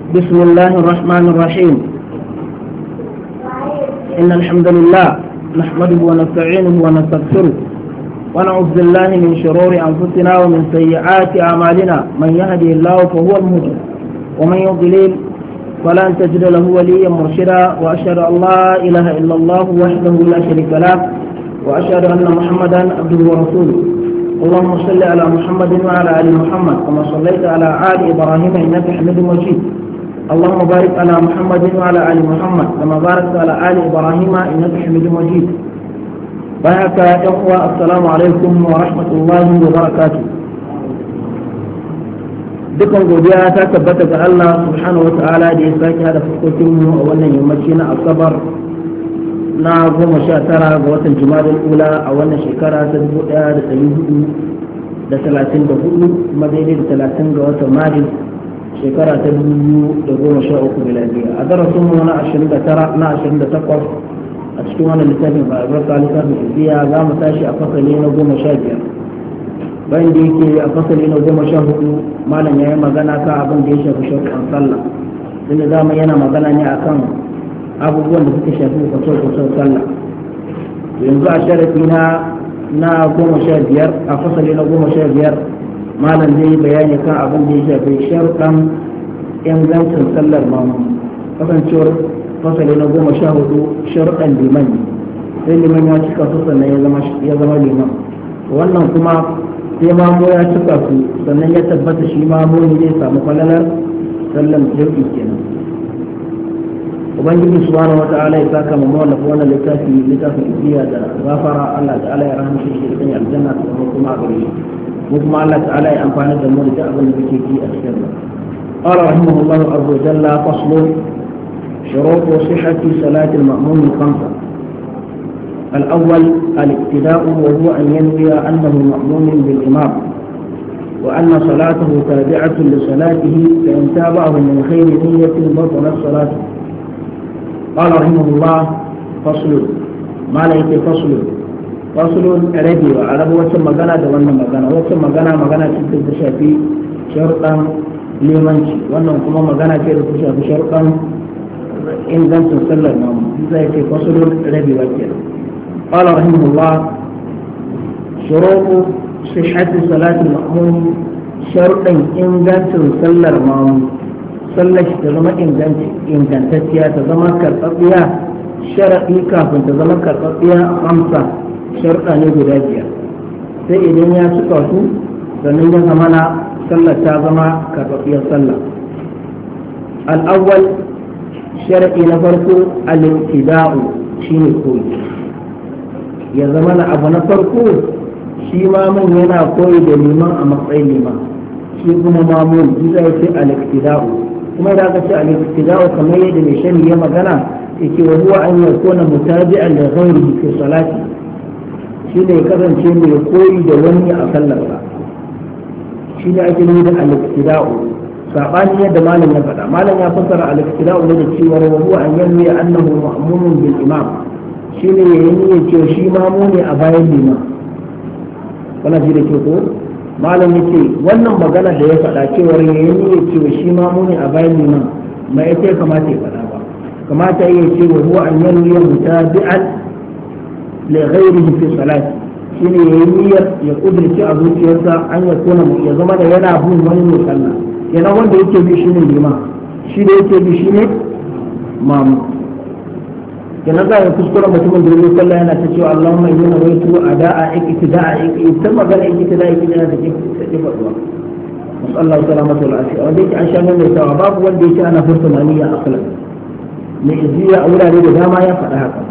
بسم الله الرحمن الرحيم إن الحمد لله نحمده ونستعينه ونستغفره ونعوذ بالله من شرور أنفسنا ومن سيئات أعمالنا من يهدي الله فهو المهتد ومن يضلل فلن تجد له وليا مرشدا وأشهد أن لا إله إلا الله وحده لا شريك له وأشهد أن محمدا عبده ورسوله اللهم صل على محمد وعلى آل محمد كما صليت على آل إبراهيم إنك حميد مجيد اللهم بارك على محمد وعلى آل محمد كما باركت على آل إبراهيم إنك حميد مجيد بارك يا إخوة السلام عليكم ورحمة الله وبركاته dukan godiya ta tabbata ga Allah subhanahu wa ta'ala da ya sake hada fuskokin mu a wannan yammaci na asabar na goma sha tara ga watan jumadal ula a wannan shekara ta dubu daya da ɗari hudu da talatin da hudu kuma daidai da talatin ga watan maris shekara ta dubu da goma sha uku miladiya a darasin mu na ashirin da tara na ashirin da takwas a cikin wannan littafin ba albarka littafin ibiya za mu tashi a fasali na goma sha biyar bayan da yake a fasali na goma sha hudu malam ya yi magana kan abin da ya shafi sharuɗan sallah inda zama yana magana ne akan abubuwan da suka shafi kwaso-kwaso sallah yanzu a sharafi na na goma sha biyar a fasali na goma sha biyar malam zai bayani kan abin da ya shafi sharuɗan ingancin sallar mamu kasancewar fasali na goma sha hudu sharuɗan liman sai liman ya cika su sannan ya zama liman wannan kuma sai mamu ya cika su sannan ya tabbata shi mamu ne zai samu falalar sallan jirgi kenan ubangiji subhanahu wa ta'ala ya saka mu mawallafa wannan littafi littafin ibiya da gafara Allah ta'ala ya rahama shi shi da aljanna ta zama kuma a gare shi mu kuma Allah ta'ala ya amfana da mu da abin da muke ji a cikin sa قال رحمه الله عز وجل فصل شروط صحة صلاة المأمون الخمسة الأول الاقتداء وهو أن ينوي أنه مأمون بالإمام وأن صلاته تابعة لصلاته فإن تابعه من خير نية بطلت صلاته قال رحمه الله فصل ما ليس فصل فصل ربي وعرب وسم مغانا دوانا مغانا وسم مغانا مغانا تبدأ تشافي شرطا limanci wannan kuma magana ce da ta shafi sharuɗan ingancin sallar namu zai ce fasulun rabewa kenan قال رحمه الله شروط صحة صلاة المأموم شرطا إن جانت سلر مامو sallar shi ta zama ingantacciya ta zama karɓaɓɓiya sharaɗi kafin ta zama karɓaɓɓiya amsa sharɗa ne guda biyar sai idan ya cika su sannan ya zama na sallar ta zama karɓaɓɓiyar sallah al'awwal sharaɗi na farko al-ibtida'u shine koyi ya zama na abu na farko shi mamun yana koyi da liman a matsayin liman shi kuma mamun bisa ya ce al-ibtida'u kuma da aka ce al-ibtida'u kamar yadda mai shani ya magana yake wa huwa an yakuna mutabi'an li ghayrihi fi salati shi ne kasance mai koyi da wani a sallarsa shi ne ake nuni da al-ibtida'u sabani yadda malam ya faɗa malam ya fassara al-ibtida'u ne da cewa wa huwa an yanwi annahu ma'mumun bil imam shi ne ya yi niyyar cewa shi mamu ne a bayan liman kana ji da ke ko malam ya ce wannan magana da ya faɗa cewar ya yi niyyar cewa shi mamu ne a bayan liman ma ya ce kamata ya faɗa ba kamata ya ce wa huwa an yanwi mutabi'an li ghairihi fi salati shine ya yi niyyar ya kudurci a zuciyarsa an ya kona ya zama da yana bin wani mai sallah yana wanda yake bi shine liman shi da yake bi shine mamu kenan za a kuskura mutumin da zai sallah yana ta cewa Allahumma inni nawaitu ada'a iktida'a ita magana iktida'a iktida'a da ke take faduwa musallahu salamatu wal afiya wanda yake an sha mai tawa babu wanda yake ana furta maniya aklan mai iziya a wurare da dama ya faɗa haka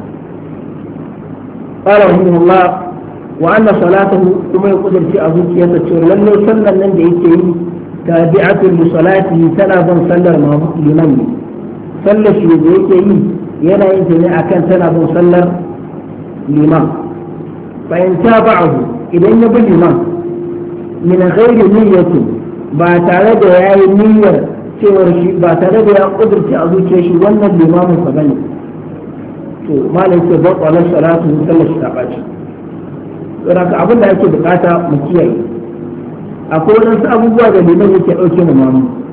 قال رحمه الله وأن صلاته كما يقول في أبوك يتشور لأنه صلى لن يكي تابعة لصلاته سنة صلى لمن صلى شيء يكي yana yin ta ne a kan tana bin sallar liman bayan ta ba'ahu idan ya bi liman min ghairi niyyatin ba tare da ya yi niyyar cewar shi ba tare da ya kudurci a zuciyar shi wannan limamin sa bane to malam ce ba kwalar salatu sallar shi ta baci saboda abin da ake bukata mu kiyaye akwai wadansu abubuwa da liman yake dauke mu mamu